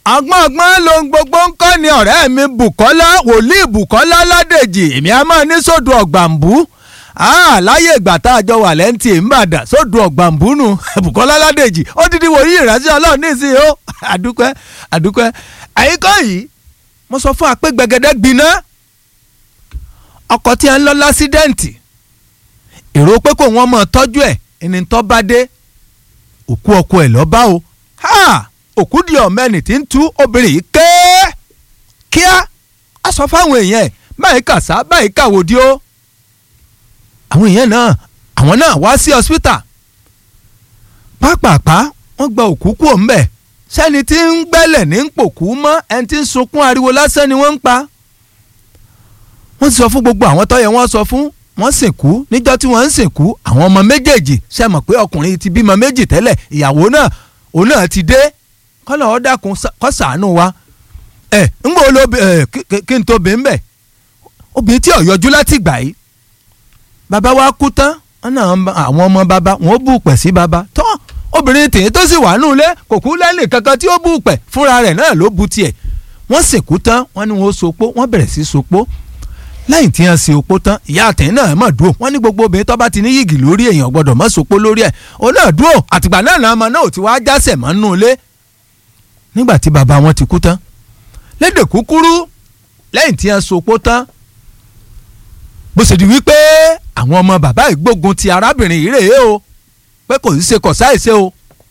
ọgbọ́n ọgbọ́n lohun gbogbo ń kọ́ ni ọ̀rẹ́ mi Bùkọ́lá wòlíì Bùkọ́lá Ládèjì èmi a máa ní sódò ọ̀gbàǹbù láyé ìgbà tá a jọ wà lẹ́ǹtì ìmbàdàn sódò ọ̀gbàǹbù nù Bùkọ́lá Ládèjì ó dídí wòlíì ìránṣẹ́ Ọlọ́run nísìnyí ó àdúpẹ́ àdúpẹ́ àyíkọ́ yìí mo sọ fún wa pé gbẹgẹdẹ gbiná ọkọ̀ tí a ń lọ lásídẹ́ǹtì èrò pé kò wọ́n mọ̀ tọ́jú ẹ̀ ẹni tó bá dé òkú ọkọ ẹ̀ lọ́ọ́ bá o òkú di ọ̀mẹ́ni tí ń tú obìnrin yìí ké kíá a sọ fáwọn èèyàn ẹ̀ báyìí kàṣá báyìí kàwòdì o àwọn èèyàn náà àwọn náà wá sí hospital pápápá wọ́n gba òkú kú òǹbẹ̀ sẹ́ni tí ń gbẹ́lẹ̀ ní ń pòkú mọ́ ẹni tí ń sunkún ariwo lásán ni wọ́n ń pa wọ́n ti sọ fún gbogbo àwọn tó yẹ wọ́n sọ fún wọ́n sìnkú níjọ́ tí wọ́n ń sìnkú àwọn ọmọ méjèèjì ṣe mọ̀ pé ọkùnrin ti bímọ méjì tẹ́lẹ̀ ìyàwó náà òun náà ti dé kọ́lọ̀ ọ́ dákun kó ṣàánú wa ẹ̀ ń gbọ́ olóbi ẹ̀ kí n tó bí ń bẹ̀ obìnrin tí ò yọjú láti gbà yìí bàbá wa kú tán àwọn ọmọ bàbá wọn ó bù pẹ̀ sí bàbá tán obìnrin tèyí tó sì wà nù lé kò kú lẹ́nì kankan tí ó bù pẹ̀ fúnra rẹ̀ náà ló bu tiẹ̀ wọ́n sìnkú tán wọ́n ní wọ́n sopó wọ́n bẹ̀rẹ̀ sí sopó lẹ́yìn tí wọ́n sin opó tán ìyá àtẹ̀yìn náà mọ̀ dúró wọ́n ní gbogbo obìnrin tó bá ti ní yìgì lórí èèyàn gbọ́dọ̀ mọ̀ sopó lórí ẹ̀ òun náà dúró àtìgbà náà náà ọmọ náà ò ti wá jásẹ̀ mọ́ nù lé nígbà tí bàbá wọn ti kú tán lédè kúkúrú lẹ́yìn tí wọ́n sopó tán bó ṣe di wípé àwọn ọmọ bàbá ìgbógun ti arábìnrin yìí rèé o pé kò sí ṣe kò sáìṣe o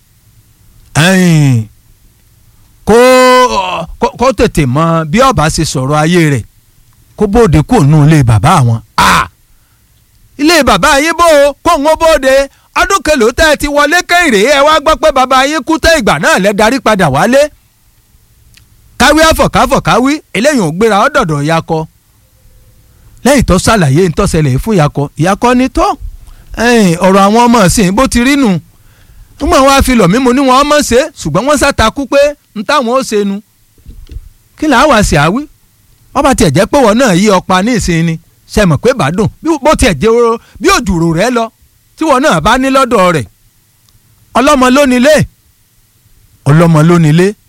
kó kó tètè mọ bí ọba ṣe sọ̀rọ̀ ayé rẹ̀ kó bóde kó nù ilé bàbá àwọn. ilé bàbá yín bó o kó ń bóde ọdún kẹlò tẹ́ ẹ ti wọlé kẹ́hìnrè ẹ wá gbọ́ pé bàbá yín kú tẹ́ ìgbà náà lẹ́ darí padà wálé. káwí àfọ̀káfọ̀ káwí eléyìí ò gbéra ọ́dọ̀dọ̀ yakọ. lẹ́yìn tó ṣàlàyé ntọ́sẹ̀lẹ̀ fún yakọ yakọ ni tó ọ̀rọ̀ àwọn ọmọ ọ̀sìn bó ti rí nù nígbà wọn á fi lọ̀ mímu ní wọn mọ̀ ṣe ṣùgbọ́n wọ́n ṣàtakú pé n táwọn ó ṣe nu kí làá wá sí àwí wọ́n bá tiẹ̀ jẹ́ pé wọ́n náà yí ọ̀pá ní ìsinmi ṣe mọ̀ pé bàdùn bó tiẹ̀ jẹ́ oró bí òjòrò rẹ̀ lọ tí wọ́n náà bá ní lọ́dọ̀ rẹ̀ ọlọ́mọ lónílé ọlọ́mọ lónílé